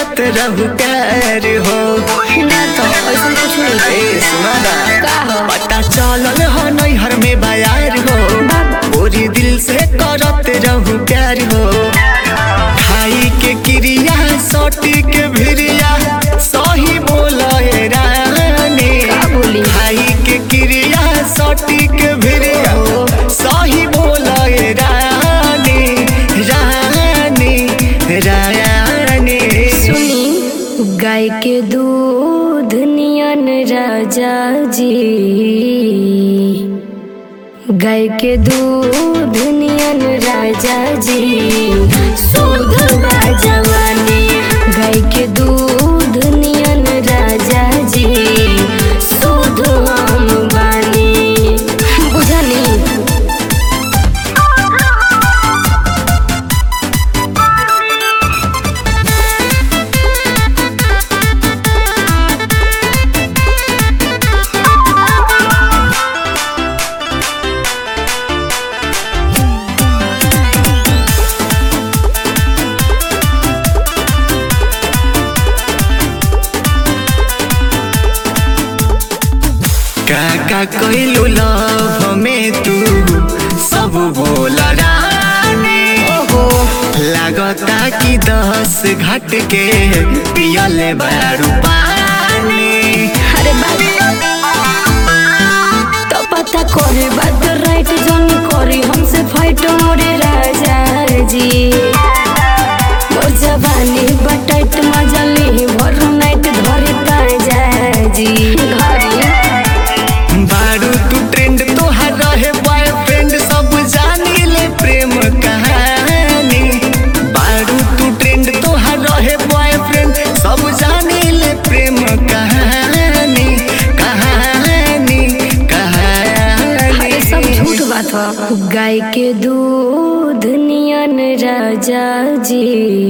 करत रहू प्यार हो ना तो ऐसा कुछ नहीं ए सुना ना का हो पता चलल हो नैहर में बयार हो पूरी दिल से करत रहू प्यार हो खाई के क्रिया सोटी के भिरिया सही बोले रानी का बोली? खाई के क्रिया सोटी के भिरिया सही बोले रानी रानी रानी सुनी गाय के दूध नियन राजा जी गाय के दूध नियन राजा जी शुद्ध बा जवानी गाय के दूध नियन राजा जी शुद्ध हम बानी बुझनी काका कोइलू लव में तू सब बोल रानी लागता कि दस घट के पियले बारू पानी अरे बात तो पता करे बात राइट जोनी करी हमसे फाइट मोरे राजा जी मोर जवानी बटाइट मजा ली भर नाइट धरे ताजा जी घरी बारू तू ट्रेंड तोहर रहे बॉयफ्रेंड सब जानी ले प्रेम कहानी बारू तू ट्रेंड तोहर रहे बॉयफ्रेंड सब जानी ले प्रेम कहानी कहानी कहानी अरे सब झूठ बात हो गाय के दूध नियन राजा जी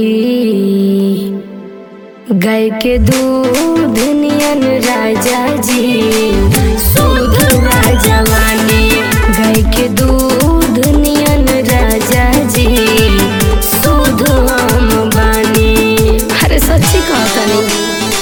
गाय के दूध नियन राजा जी शुद्ध बा जवानी गाय के दूध नियन राजा जी शुद्ध हम बानी अरे सच्ची कहता नहीं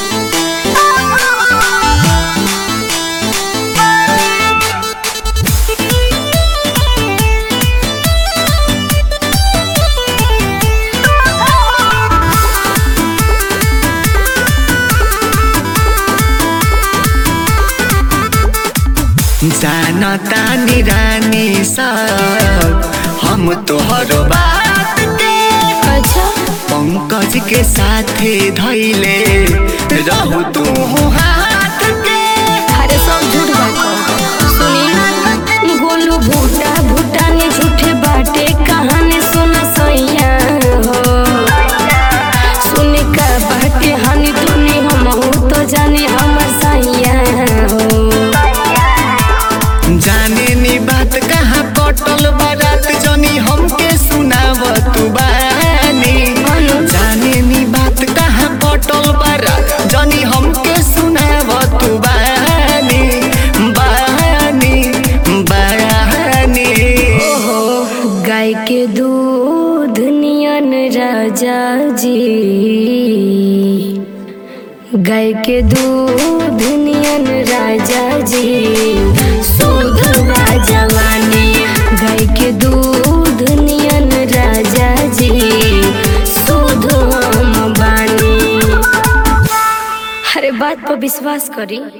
जाना तानी रानी सब हम तोहर बात के अच्छा पंकज के साथे धैले रहू तू हाथ के अरे सब झूठ बात सुनी गोलू भूटा भूटा ने झूठे बाटे कहानी सुन सैया हो सुने का बाटे हानि तूने हम हो तो जाने हमर सैया हो जाने नी बात कहाँ कटल बारात जनी हमके सुनाव तू बानी जाने नी बात कहाँ कटल बारात जनी हमके सुनाव तू बानी बानी बानी ओहो गाय के दूध नियन राजा जी गाय के दूध नियन राजा जी शुद्ध बा जवानी गाय के दूध नियन राजा जी शुद्ध हम बानी अरे बात पर विश्वास करी